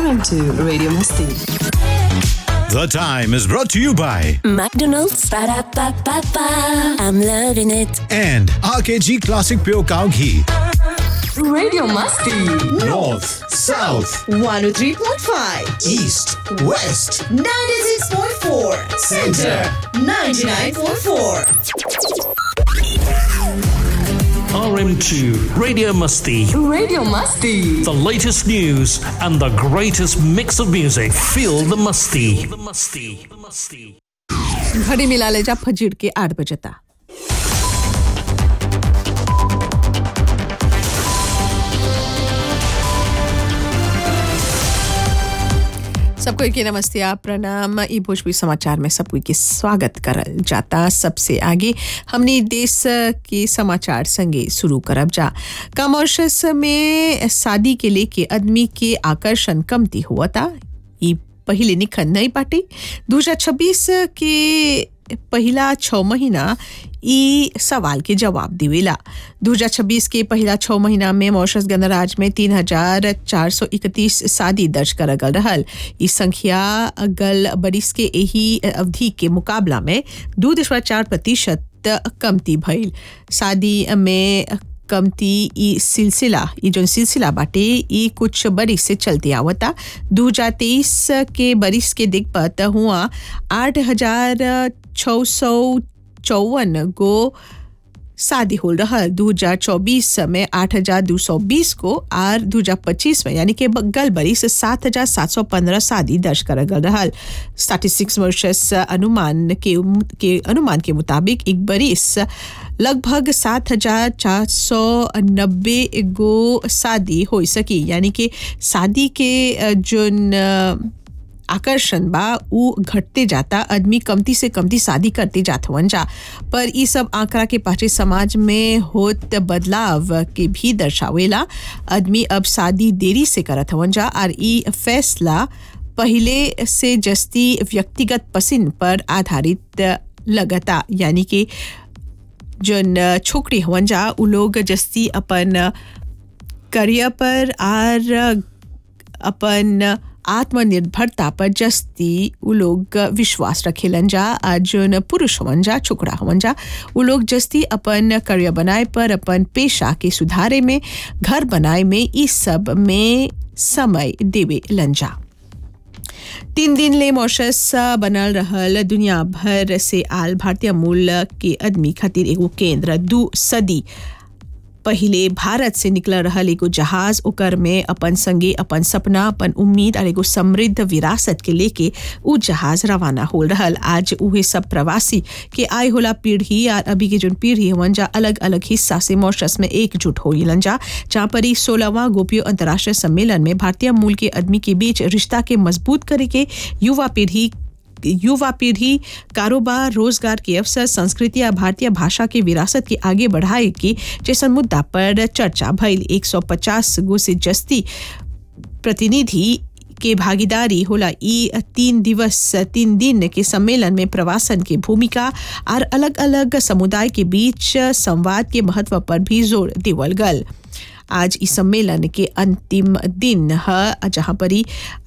into Radio Masti. The time is brought to you by McDonald's. Ba-da-ba-ba-ba. I'm loving it. and RKG Classic Pure Cow Ghee. Radio Masti. North, South, 103.5, East, West, 96.4, Center. 99.4. RM2 Radio Musty. Radio Masti. The latest news and the greatest mix of music. Feel the musty. The musty. The musty. घड़ी मिला ले जा फजीर के आठ बजता सबको के नमस्ते आप प्रणाम ई भोजपुरी समाचार में सबको के स्वागत करल जाता सबसे आगे हमने देश के समाचार संगे शुरू करब जा कमर्शस में शादी के लेके आदमी के आकर्षण कमती हुआ था ई पहले निखन नहीं पाटे 2026 के पहिला छः महीना ई सवाल के जवाब दिवेला 2026 के पहिला छः महीना में मॉरिशस गणराज्य में तीन हजार चार सौ इकतीस शादी दर्ज करल गल रहल ई संख्या गल बरिस के यही अवधि के मुकाबला में दू दशमलव चार प्रतिशत कमती भइल शादी में कमती ई सिलसिला ई जो सिलसिला बाटे ई कुछ बरिस से चलते आवता दू हजार तेईस के बरिस के दिग्पत हुआ आठ हजार छः सौ चौवन गो शादी हो रहा दू हजार चौबीस में आठ हजार दो सौ बीस को और दू हजार पच्चीस में यानी कि गल बरिस सात हजार सात सौ पंद्रह शादी दर्ज कर गल रहा स्टैटिस्टिक्स वर्षस अनुमान के के अनुमान के मुताबिक एक बरिस लगभग सात हजार चार सौ नब्बे गो शादी हो सकी यानी कि शादी के अ, जोन अ, आकर्षण बा उ घटते जाता आदमी कमती से कमती शादी करते जात हवन जा पर ई सब आंकड़ा के पाछे समाज में होत बदलाव के भी दर्शावेला आदमी अब शादी देरी से करत हवन जा और ई फैसला पहले से जस्ती व्यक्तिगत पसंद पर आधारित लगता यानी कि जन छोकरी हवन जा उ लोग जस्ती अपन करियर पर और अपन आत्मनिर्भरता पर जस्ती उ लोग विश्वास रखेलन जा आ जोन पुरुष हवन जा छोकरा हवन जा उ लोग जस्ती अपन करियर बनाए पर अपन पेशा के सुधारे में घर बनाए में ई सब में समय देवे लंजा तीन दिन ले मॉरिशस बनल रहल दुनिया भर से आल भारतीय मूल के आदमी खातिर एगो केंद्र दू सदी पहिले भारत से निकल रहल एगो जहाज ओकर में अपन संगे अपन सपना अपन उम्मीद और एगो समृद्ध विरासत के लेके उ जहाज रवाना हो रहल आज उहे सब प्रवासी के आए होला पीढ़ी और अभी के जोन पीढ़ी हवन जा अलग अलग हिस्सा से मॉरिशस में एकजुट हो जा जहाँ पर ही सोलहवां गोपियो अंतर्राष्ट्रीय सम्मेलन में भारतीय मूल के आदमी के बीच रिश्ता के मजबूत करे के युवा पीढ़ी युवा पीढ़ी कारोबार रोजगार के अवसर संस्कृति या भारतीय भाषा की विरासत के आगे बढ़ाए के जैसन मुद्दा पर चर्चा भइल 150 गो से जस्ती प्रतिनिधि के भागीदारी होला ई तीन दिवस तीन दिन के सम्मेलन में प्रवासन के भूमिका और अलग अलग समुदाय के बीच संवाद के महत्व पर भी जोर देवल गल आज इस सम्मेलन के अंतिम दिन है जहाँ पर ही